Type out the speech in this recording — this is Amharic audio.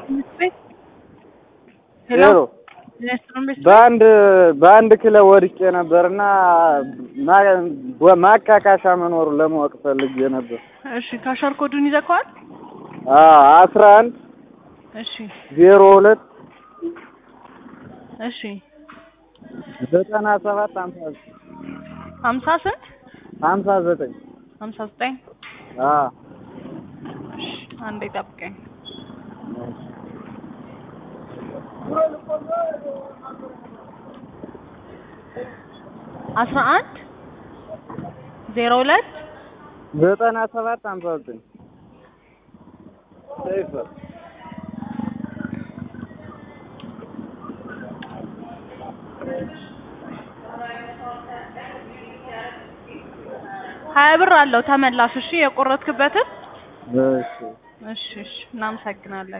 ሄሎ ሄሎ በአንድ በአንድ ክለብ ወድቄ ነበርና ማካካሻ መኖሩን ለማወቅ ፈልጌ ነበር። እሺ ካሸር ኮዱን ይዘከዋል? አስራ አንድ እሺ ዜሮ ሁለት እሺ ዘጠና ሰባት ሀምሳ ዘጠኝ ሀምሳ ስንት ሀምሳ ዘጠኝ ሀምሳ ዘጠኝ አዎ እሺ አንዴ ጠብቀኝ። አስራ አንድ ዜሮ ሁለት ዘጠና ሰባት ሀምሳ ዘጠኝ ሰይፈ ሀያ ብር አለው ተመላሽ። እሺ የቆረጥክበትን እሺ እሺ እሺ እናመሰግናለን።